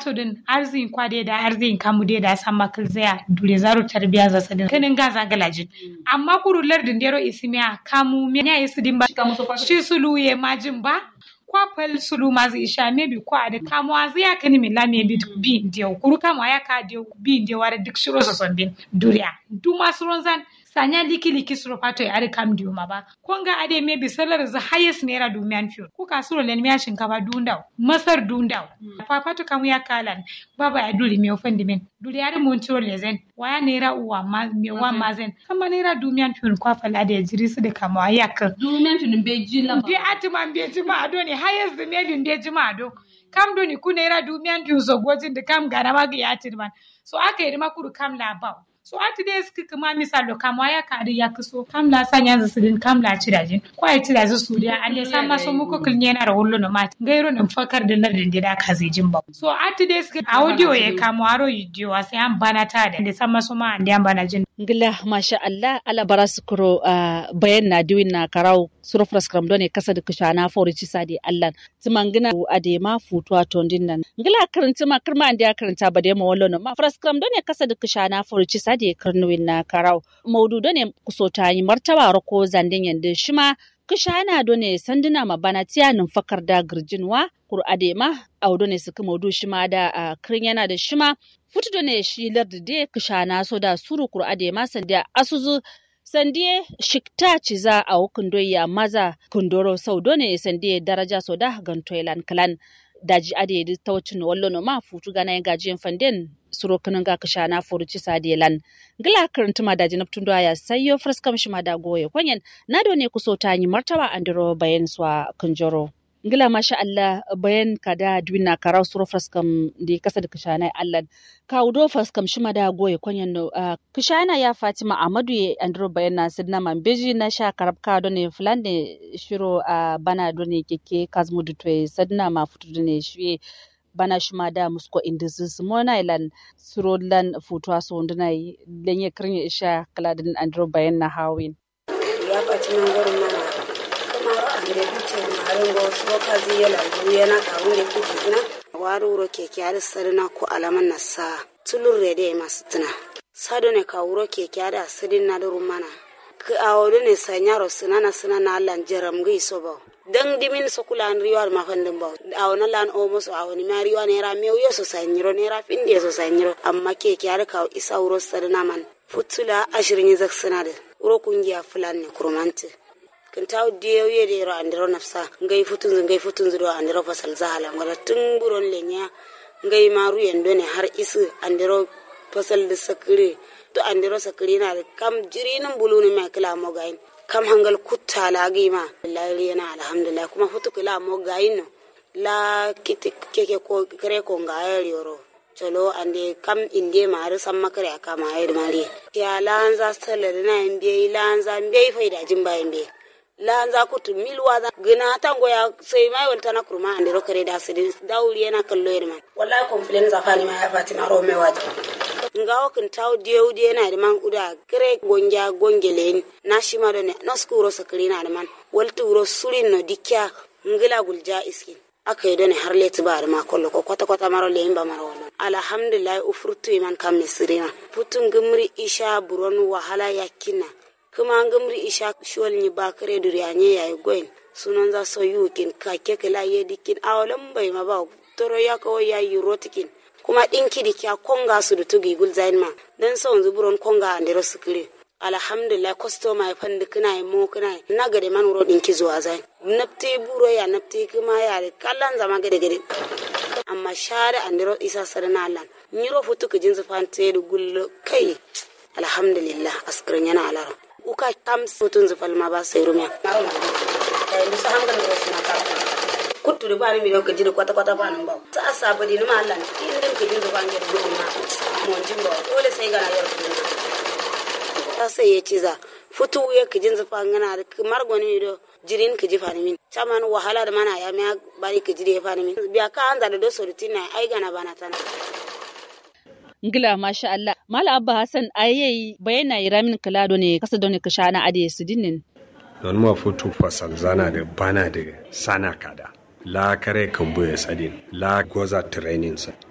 so din arzin kwade da arzin kamu de da san makal zaya dure zaro tarbiya za sadin kanin gaza galajin amma kuru lardin dero isimiya kamu me ya isi din ba shi sulu ye majin ba kwa pal sulu mazi isha maybe kwa da kamuwa zai ya kani min la maybe bi ndiyo kuru kamuwa ya ka diyo bi ndiyo wara duk shiro so son bin duriya duma suron zan sanya liki liki suro pato ya ari kam diyo ma ba konga ade maybe salar za highest naira dumian fiyo ko ka suro len miya shinkafa dundaw masar dundaw pa pato kamu ya kalan baba ya duli mi ofendi min duli ari mun tiro lezen waya naira uwa ma mi wa mazen kama naira dumian fiyo kwa fala da jiri su da kamuwa ya ka dumian fiyo be jila bi atima be jima ado ne highest the maybe be jima ado kam do ni ku naira dumian fiyo so gojin da kam gara ma ga ya tirman so aka yi makuru kam labaw so ati dai suka kuma misalo kama ya kari ya kaso kam la sanya za su din kam la ci dajin ko ai ci daji su dia alle san ma so muko kilnya na rawullo no mat gairo nan fakar da lardin da ka zai jin ba so ati dai suka audio ya kama aro video sai an bana ta da san ma so ma an da bana jin ngila masha Allah ala bara sukuro bayan na diwin na karau suro fraskram done kasa da kushana fori ci sadi Allah tumangina ade ma futuwa tondin nan ngila karanta ma kirma an da karanta ba da ma wallo no ma fraskram done kasa da kushana fori ci sadi karnuwin na karau maudu done kusota yi martaba rako zandin yanda shima kushana done sanduna ma bana tiya fakar da girjinwa kur adema audo ne suka maudu shima da a kirin yana da shima futu done shi lardi de kushana so da suru kur adema sandiya asuzu sandiye shikta ciza a hukun doya maza kundoro sau done sandiye daraja so da gantoilan kalan daji ade ta wacin wallo no ma futu gana gajiyan fanden suro kanan ga kasha na furuci sadilan gila karanta ma daji naftun do ya sayyo fraskam shi ma da goye kwanyen na do ne kuso ta yi martaba andiro bayan swa kunjoro ngila masha Allah bayan kada dwina karau suro fraskam di kasa da kasha na Allah kawdo fraskam shi ma da goye kwanyen no kasha na ya Fatima Amadu ya andiro bayan na sidna mambeji na sha karabka do ne fulande shiro a bana do ne keke kazmu dutwe sadna ma futu do ne shi bana shima da musko indisi mona ilan suro lan futuwa so ndina lenye krinya isha kaladin andro bayan na hawin ya baci nan gurin mana kuma ande bice marin go so kazi yala yana ka wunde kike ina waru ro keke ar sarna ko alaman nasa tulur rede masu tuna sado ne ka wuro keke ada sidin na duru mana ka awodo ne sanyaro sinana sinana lan jaram gi so ba dan dimin so kula an riwa ma fandin ba awona lan o musu awoni ma riwa ne ra mew yo so sanyiro ne ra finde so sanyiro amma ke ki har ka isa wuro sarna man futula ashirin zak sanade wuro kungiya fulan ne kurmante kan taw diyo ye de ro andiro nafsa ngai futun ngai futun do andiro fasal zahala ngara tun buron lenya ngai maru yendo ne har isu andiro fasal da sakire to andiro sakire na kam jirinin buluni mai kila mo gain kam hangal kutta la gima wallahi yana alhamdulillah kuma futu kila mo gayin no la kiti keke ko kare ko ngayar yoro cholo ande kam inde mari samma kare aka ma ayir mari ya lanza salar na imbe lanza imbe faida jimba imbe lanza kutu milwa za gina tango ya sai mai walta na kurma ande ro kare da sidin dauri yana kallo yirma wallahi complain za fani ma ya fatima ro me waje nga wakin taw dieu die na man uda kre gonja gongelen na shima do ne no skuro sakri na man walti wuro surin no dikya ngila gulja iskin aka yi done har leti ba ma kollo ko kwata kwata maro le imba maro wala alhamdulillah ufurtu iman kam misrina putun gumri isha buron wahala yakina kuma gumri isha shwal ni bakare duriyanye yayi goyin sunan za so yukin ka kekela ye dikin awalan bai ma ba toro ya kawo yayi rotikin kuma ɗinki da kya konga su da tugi gul zain ma dan sa wanzu buron konga a ndero sikiri alhamdulillah customer ya fandi kina yi mo kina yi na gade man wuro ɗinki zuwa zain nafti buro ya nafti kuma ya da kallan zama gade gade amma share a ndero isa sarana alan nyiro futu ka jinsu fante da gullo kai alhamdulillah askirin yana alara uka kam futun zufal ma ba sai rumiya kuttu da bani mi ka jini kwata kwata bani ba sa asaba di numa Allah in din ka jini ba ngir gudu na mon jin ba dole sai gana yar kuma ta sai ya ciza futu ya ka jin zafa ngana da kamar goni mi do jirin ka ji fani min chaman wahala da mana ya miya bari ka jiri ya fani min biya ka an da do sorutin na ai gana bana tana ngila masha Allah mala abba hasan ayeyi bayana iramin kalado ne kasa don ka shana ade su dinnin don ma futu fasal zana da bana da sana kada la kare kan buya sadin la goza training sa